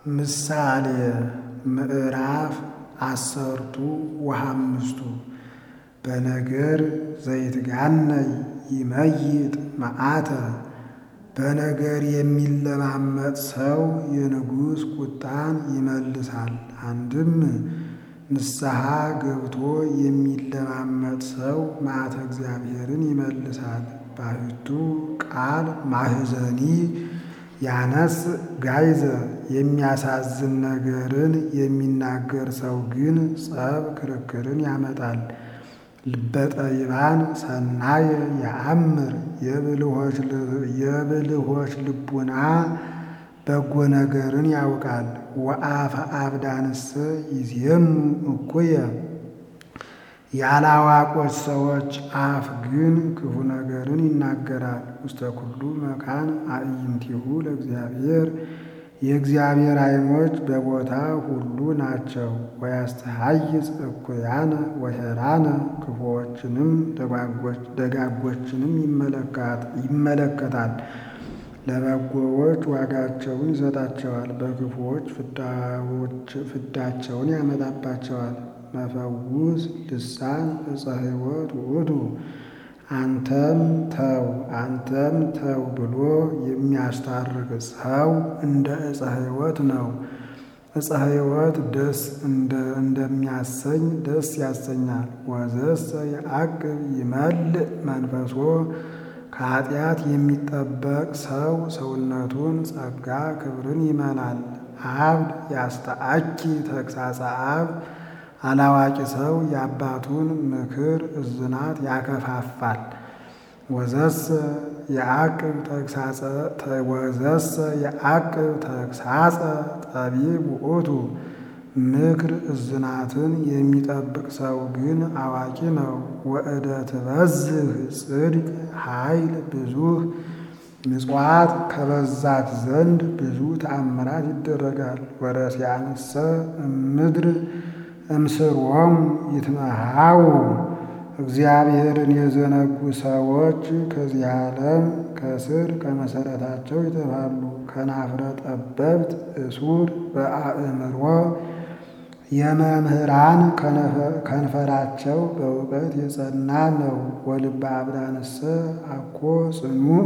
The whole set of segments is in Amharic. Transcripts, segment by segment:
ምሳሌ ምዕራፍ አሰርቱ ወሃምስቱ በነገር ዘይትጋነይ ይመይጥ መዓተ በነገር የሚለማመጥ ሰው የንጉሥ ቁጣን ይመልሳል። አንድም ንስሐ ገብቶ የሚለማመጥ ሰው መዓተ እግዚአብሔርን ይመልሳል። ባሕቱ ቃል ማህዘኒ ያነስ ጋይዘ የሚያሳዝን ነገርን የሚናገር ሰው ግን ጸብ ክርክርን ያመጣል። ልበጠቢባን ሰናየ የአምር የብልሆች ልቡና በጎ ነገርን ያውቃል። ወአፈ አብዳንሰ ይዜሙ እኩየ ያላዋቆች ሰዎች አፍ ግን ክፉ ነገርን ይናገራል። ውስተ ኩሉ መካን አዕይንቲሁ ለእግዚአብሔር የእግዚአብሔር ዓይኖች በቦታ ሁሉ ናቸው። ወያስተሐይጽ እኩያነ ወሄራነ ክፉዎችንም ደጋጎችንም ይመለከታል። ለበጎዎች ዋጋቸውን ይሰጣቸዋል፣ በክፉዎች ፍዳቸውን ያመጣባቸዋል። መፈውስ ልሳን ዕፀ ሕይወት ውእቱ አንተም ተው አንተም ተው ብሎ የሚያስታርቅ ሰው እንደ ዕፀ ሕይወት ነው። ዕፀ ሕይወት ደስ እንደሚያሰኝ ደስ ያሰኛል። ወዘሰ የዐቅብ ይመልእ መንፈሶ ከኃጢአት የሚጠበቅ ሰው ሰውነቱን ጸጋ ክብርን ይመላል። አብድ ያስተአኪ ተግሣጸ አብ አላዋቂ ሰው የአባቱን ምክር እዝናት ያከፋፋል። ወዘሰ የዐቅብ ተግሣጸ ጠቢብ ውእቱ ምክር እዝናትን የሚጠብቅ ሰው ግን አዋቂ ነው። ወእደ ትበዝህ ጽድቅ ኃይል ብዙህ ምጽዋት ከበዛት ዘንድ ብዙ ተአምራት ይደረጋል። ወረሲያንሰ እምድር እምስሮሙ ይትመሃው እግዚአብሔርን የዘነጉ ሰዎች ከዚህ ዓለም ከስር ከመሠረታቸው ይጠፋሉ። ከናፍረ ጠበብት እሱር በአእምሮ የመምህራን ከንፈራቸው በእውቀት የጸና ነው። ወልበ አብዳንሰ አኮ ጽኑዕ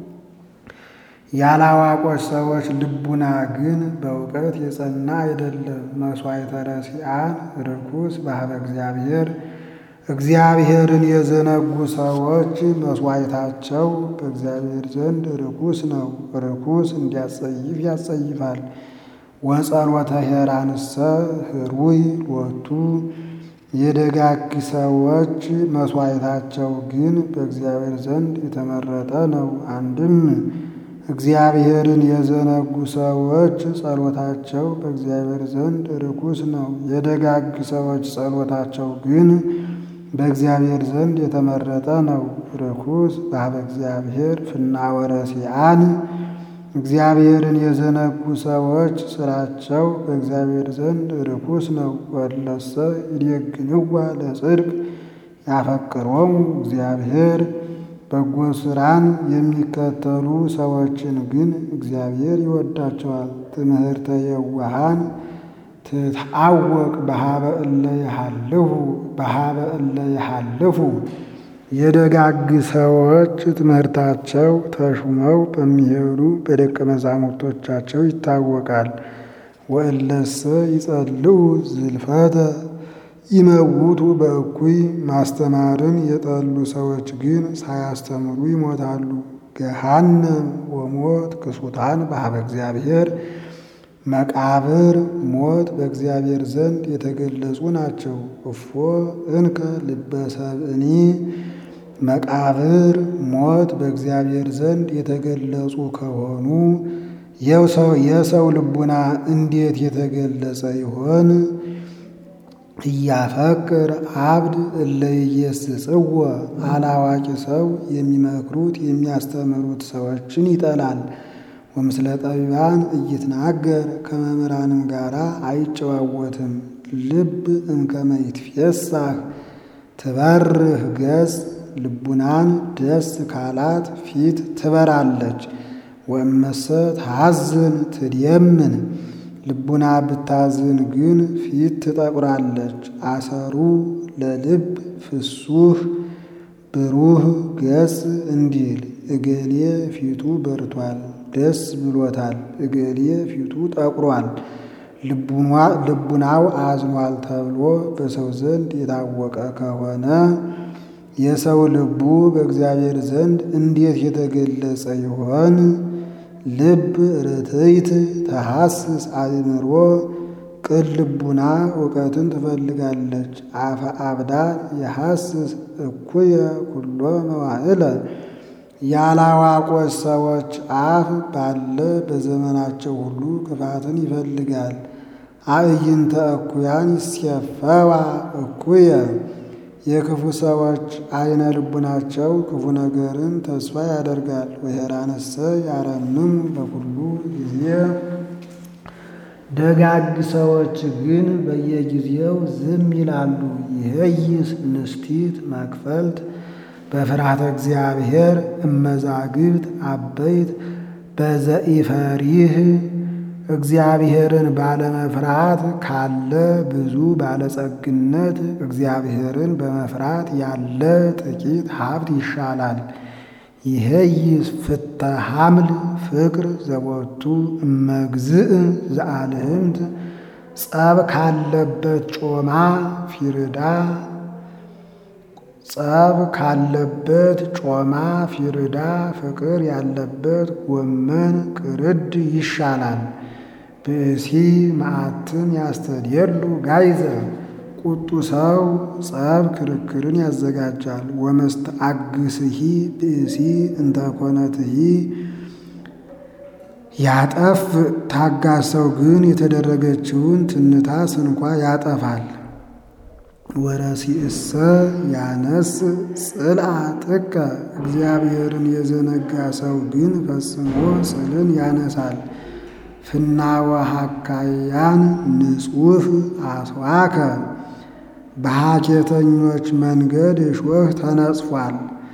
ያላዋቆች ሰዎች ልቡና ግን በእውቀት የጸና አይደለም። መሥዋዕተ ረሲዓን ርኩስ ባህበ እግዚአብሔር እግዚአብሔርን የዘነጉ ሰዎች መሥዋዕታቸው በእግዚአብሔር ዘንድ ርኩስ ነው። ርኩስ እንዲያጸይፍ ያጸይፋል። ወጸሎተ ሄራንሰ ህሩይ ሎቱ የደጋግ ሰዎች መሥዋዕታቸው ግን በእግዚአብሔር ዘንድ የተመረጠ ነው። አንድም እግዚአብሔርን የዘነጉ ሰዎች ጸሎታቸው በእግዚአብሔር ዘንድ ርኩስ ነው። የደጋግ ሰዎች ጸሎታቸው ግን በእግዚአብሔር ዘንድ የተመረጠ ነው። ርኩስ ባህበ እግዚአብሔር ፍናወ ረሲዓን እግዚአብሔርን የዘነጉ ሰዎች ስራቸው በእግዚአብሔር ዘንድ ርኩስ ነው። ወለሰ ይዴግንዋ ለጽድቅ ያፈቅሮሙ እግዚአብሔር በጎ ስራን የሚከተሉ ሰዎችን ግን እግዚአብሔር ይወዳቸዋል። ትምህርተ የዋሃን ትታወቅ በሀበ እለ ይሃልፉ በሀበ እለ ይሃልፉ የደጋግ ሰዎች ትምህርታቸው ተሹመው በሚሄዱ በደቀ መዛሙርቶቻቸው ይታወቃል። ወእለሰ ይጸልኡ ዝልፈተ ይመውቱ በእኩይ ማስተማርን የጠሉ ሰዎች ግን ሳያስተምሩ ይሞታሉ። ገሃነም ወሞት ክሱታን በሀበ እግዚአብሔር መቃብር ሞት በእግዚአብሔር ዘንድ የተገለጹ ናቸው። እፎ እንከ ልበሰብእኒ መቃብር ሞት በእግዚአብሔር ዘንድ የተገለጹ ከሆኑ የሰው ልቡና እንዴት የተገለጸ ይሆን? እያፈቅር አብድ እለ ኢየስጽዎ አላዋቂ ሰው የሚመክሩት የሚያስተምሩት ሰዎችን ይጠላል። ወምስለ ጠቢባን እይትናገር ከመምህራንም ጋር አይጨዋወትም። ልብ እምከመ ይትፌሳህ ትበርህ ገጽ ልቡናን ደስ ካላት ፊት ትበራለች። ወእመሰ ታሐዝን ትድየምን ልቡና ብታዝን ግን ፊት ትጠቁራለች። አሰሩ ለልብ ፍሱህ ብሩህ ገጽ እንዲል እገሌ ፊቱ በርቷል፣ ደስ ብሎታል፣ እገሌ ፊቱ ጠቁሯል፣ ልቡናው አዝኗል ተብሎ በሰው ዘንድ የታወቀ ከሆነ የሰው ልቡ በእግዚአብሔር ዘንድ እንዴት የተገለጸ ይሆን? ልብ ርትዕት ተሐስስ አእምሮ ቅን ልቡና እውቀትን ትፈልጋለች። አፈ አብዳል የሐስስ እኩየ ኩሎ መዋዕለ ያላዋቆች ሰዎች አፍ ባለ በዘመናቸው ሁሉ ክፋትን ይፈልጋል። አዕይንተ እኩያን ይሴፈዋ እኩየ የክፉ ሰዎች አይነ ልቡናቸው ክፉ ነገርን ተስፋ ያደርጋል። ወሄራነሰ ያረምሙ በኩሉ ጊዜ ደጋግ ሰዎች ግን በየጊዜው ዝም ይላሉ። ይህይስ ንስቲት መክፈልት በፍርሃተ እግዚአብሔር እመዛግብት አበይት በዘኢፈሪህ እግዚአብሔርን ባለመፍራት ካለ ብዙ ባለጸግነት እግዚአብሔርን በመፍራት ያለ ጥቂት ሀብት ይሻላል። ይሄይስ ፍተ ሐምል ፍቅር ዘቦቱ እመግዝእ ዘአልህምት ጸብ ካለበት ጮማ ፊርዳ ጸብ ካለበት ጮማ ፊርዳ ፍቅር ያለበት ጎመን ቅርድ ይሻላል። ብእሲ መዓትን ያስተድየሉ ጋይዘ ቁጡ ሰው ጸብ ክርክርን ያዘጋጃል። ወመስተአግስሂ ብእሲ እንተኮነትሂ ያጠፍ ታጋስ ሰው ግን የተደረገችውን ትንታ ስንኳ ያጠፋል። ወረሲእሰ ያነስ ጽልአ ጥቀ እግዚአብሔርን የዘነጋ ሰው ግን ፈጽሞ ጽልን ያነሳል። ፍናወሃካያን ንጹህ አስዋከ በሐኬተኞች መንገድ እሾህ ተነጽፏል።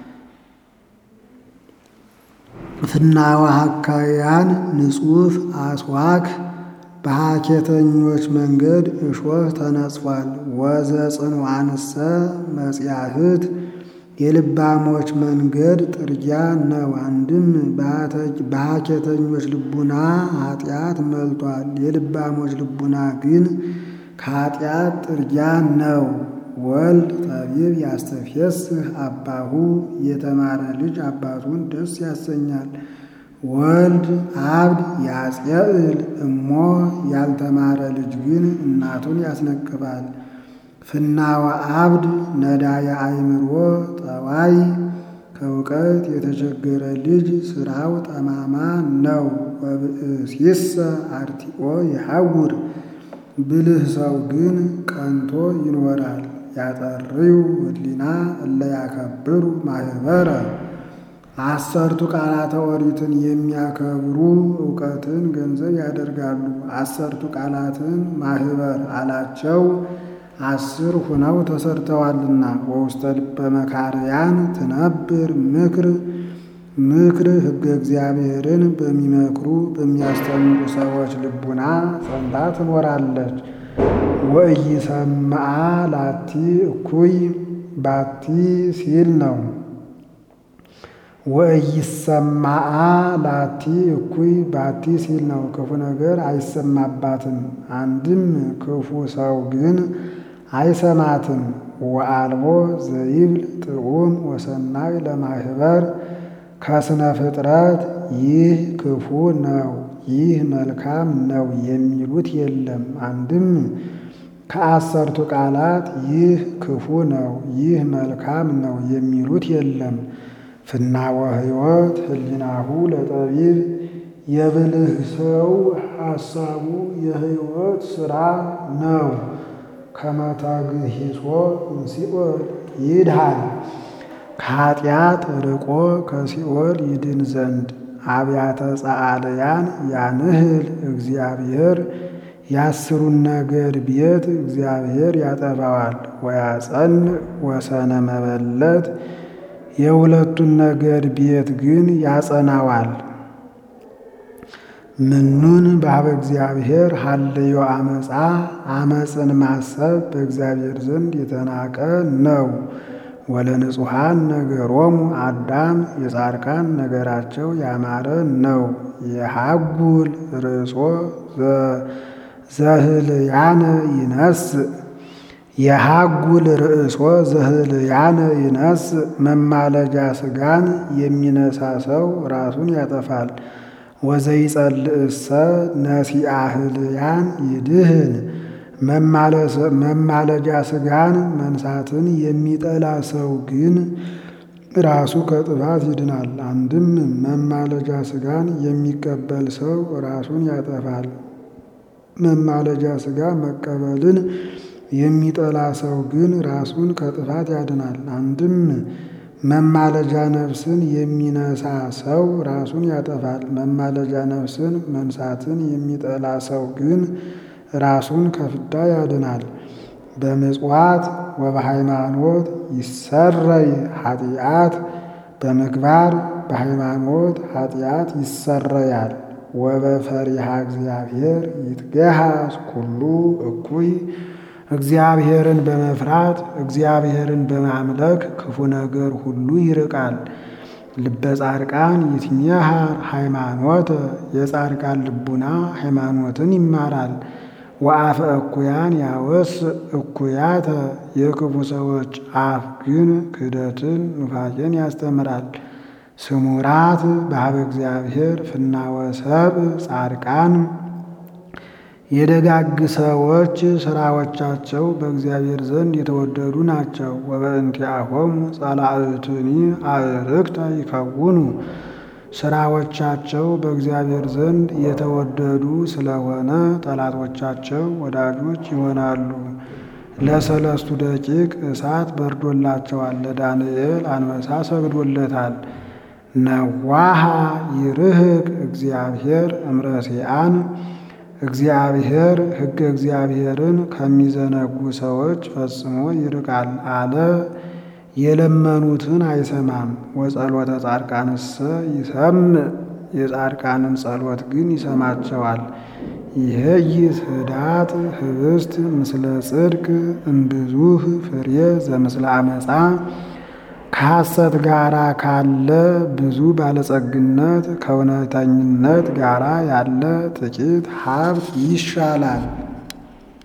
ፍናወሃካያን ንጹህ አስዋክ በሐኬተኞች መንገድ እሾህ ተነጽፏል። ወዘ ጽኑዓንሰ መጽያህት የልባሞች መንገድ ጥርጊያ ነው። አንድም በሐኬተኞች ልቡና ኃጢአት መልቷል። የልባሞች ልቡና ግን ከኃጢአት ጥርጊያ ነው። ወልድ ጠቢብ ያስተፍየስህ አባሁ የተማረ ልጅ አባቱን ደስ ያሰኛል። ወልድ አብድ ያጽየእል እሞ ያልተማረ ልጅ ግን እናቱን ያስነቅፋል። ፍናወ አብድ ነዳየ አእምሮ ጠዋይ ከእውቀት የተቸገረ ልጅ ስራው ጠማማ ነው። ወብእሲሰ አርቲኦ ይሐውር ብልህ ሰው ግን ቀንቶ ይኖራል። ያጠርዩ ህሊና እለ ያከብሩ ማህበረ አሰርቱ ቃላተ ኦሪትን የሚያከብሩ እውቀትን ገንዘብ ያደርጋሉ። አሰርቱ ቃላትን ማህበር አላቸው አስር ሁነው ተሰርተዋልና። ወውስተ ልበ መካርያን ትነብር ምክር ምክር ሕገ እግዚአብሔርን በሚመክሩ በሚያስተምሩ ሰዎች ልቡና ጸንታ ትኖራለች። ወኢይሰምዓ ላቲ እኩይ ባቲ ሲል ነው። ወኢይሰማዓ ላቲ እኩይ ባቲ ሲል ነው። ክፉ ነገር አይሰማባትም። አንድም ክፉ ሰው ግን አይሰማትም። ወአልቦ ዘይብል ጥዑም ወሰናይ ለማህበር ከስነ ፍጥረት ይህ ክፉ ነው፣ ይህ መልካም ነው የሚሉት የለም። አንድም ከአሰርቱ ቃላት ይህ ክፉ ነው፣ ይህ መልካም ነው የሚሉት የለም። ፍናወ ሕይወት ህሊናሁ ለጠቢብ የብልህ ሰው ሐሳቡ የሕይወት ሥራ ነው። ከመታግሂሶ እምሲኦል ይድሃል ከኃጢአት ርቆ ከሲኦል ይድን ዘንድ አብያተ ጸአልያን ያንህል እግዚአብሔር የአስሩን ነገር ቤት እግዚአብሔር ያጠፋዋል። ወያጸን ወሰነ መበለት የሁለቱን ነገር ቤት ግን ያጸናዋል። ምኑን በኀበ እግዚአብሔር ሀልዮ አመፃ አመፅን ማሰብ በእግዚአብሔር ዘንድ የተናቀ ነው። ወለንጹሐን ነገሮሙ አዳም የጻድቃን ነገራቸው ያማረ ነው። የሃጉል ርእሶ ዘህልያነ ይነስእ የሃጉል ርእሶ ዘህልያነ ይነስእ መማለጃ ሥጋን የሚነሳ ሰው ራሱን ያጠፋል። ወዘይጸልእሰ ነሲአ ህልያን ይድህን መማለጃ ሥጋን መንሳትን የሚጠላ ሰው ግን ራሱ ከጥፋት ይድናል። አንድም መማለጃ ሥጋን የሚቀበል ሰው ራሱን ያጠፋል። መማለጃ ሥጋ መቀበልን የሚጠላ ሰው ግን ራሱን ከጥፋት ያድናል። አንድም መማለጃ ነፍስን የሚነሳ ሰው ራሱን ያጠፋል። መማለጃ ነፍስን መንሳትን የሚጠላ ሰው ግን ራሱን ከፍዳ ያድናል። በምጽዋት ወበሃይማኖት ይሰረይ ኃጢአት በምግባር በሃይማኖት ኃጢአት ይሰረያል። ወበፈሪሃ እግዚአብሔር ይትገሃስ ኩሉ እኩይ እግዚአብሔርን በመፍራት እግዚአብሔርን በማምለክ ክፉ ነገር ሁሉ ይርቃል። ልበ ጻድቃን ይትሜሃር ሃይማኖት የጻድቃን ልቡና ሃይማኖትን ይማራል። ወአፈ እኩያን ያወስ እኩያተ የክፉ ሰዎች አፍ ግን ክህደትን ኑፋቄን ያስተምራል። ስሙራት በኀበ እግዚአብሔር ፍናወሰብ ጻድቃን የደጋግ ሰዎች ሥራዎቻቸው በእግዚአብሔር ዘንድ የተወደዱ ናቸው። ወበእንቲአሆሙ ጸላእትኒ አዕርክተ ይከውኑ ሥራዎቻቸው በእግዚአብሔር ዘንድ የተወደዱ ስለሆነ ጠላቶቻቸው ወዳጆች ይሆናሉ። ለሰለስቱ ደቂቅ እሳት በርዶላቸዋል፣ ለዳንኤል አንበሳ ሰግዶለታል። ነዋሃ ይርህቅ እግዚአብሔር እምረሲአን እግዚአብሔር ሕገ እግዚአብሔርን ከሚዘነጉ ሰዎች ፈጽሞ ይርቃል አለ። የለመኑትን አይሰማም። ወጸሎተ ጻድቃንሰ ይሰምዕ የጻድቃንን ጸሎት ግን ይሰማቸዋል። ይሄይስ ህዳጥ ህብስት ምስለ ጽድቅ እምብዙህ ፍሬ ዘምስለ አመፃ ከሐሰት ጋራ ካለ ብዙ ባለጸግነት ከእውነተኝነት ጋራ ያለ ጥቂት ሀብት ይሻላል።